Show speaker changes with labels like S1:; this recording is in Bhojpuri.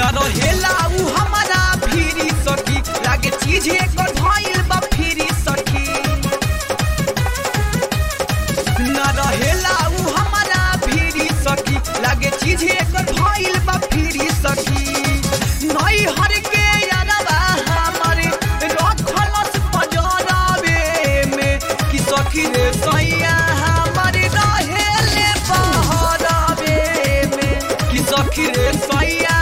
S1: न रहेला उ हमारा फिरी सखी लागे चीज एकर भइल बा फिरी सखी न रहेला उ हमारा फिरी सखी लागे चीज एकर भइल बा फिरी सखी नई हर के यारवा हमरे रखलस पजरावे में कि सखी रे सैया हमरे रहेले बहरावे में कि सखी रे सैया